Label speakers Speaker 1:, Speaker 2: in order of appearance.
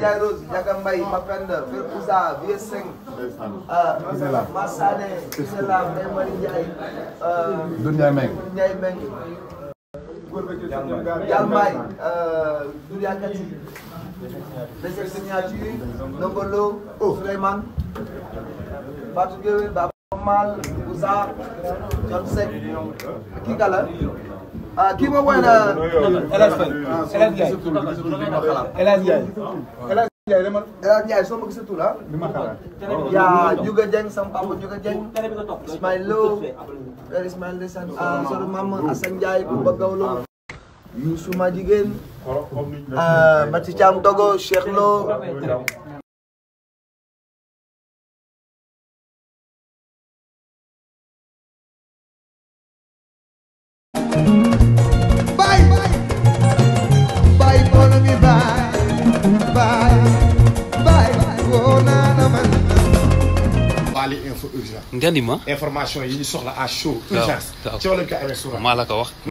Speaker 1: Ndiaye Rose Ndiaga Mbaye Mapenda Fer Ousa Vieux Seng Massane Isela Ndeye Marie Ndiaye
Speaker 2: Doudou Ndiaye Meng
Speaker 1: Ndiaye Meng Jalmay Douria Kati Deuxième signature Nongolo Souleymane Fatou Gueye Baba Mal Ousa John Seck kii kala ah kii ma woy na
Speaker 3: El Hadj Faye El Hadj Ndiaye El Hadj Ndiaye El Hadj Ndiaye dama
Speaker 1: El Hadj Ndiaye soo ma gisatul ah yaa Juga Dieng sama papa Juga Dieng Ismaïl Lo Père Ismaïl Ndeysaan ah soro mama Assane Ndiaye Bouba Gawlo Youssou ma jigéen ah Mati Thiam Dogo Cheikh Lo
Speaker 4: Bye. Bye, follow me, bye. Bye. Bye. Oh, na, na, man.
Speaker 5: Bali info urgent
Speaker 6: nga ni ma
Speaker 5: information yi ñu soxla à chaud
Speaker 6: waaw
Speaker 5: urgence
Speaker 6: waaw.
Speaker 5: ci wàllu ko amee suura
Speaker 6: maa la ko wax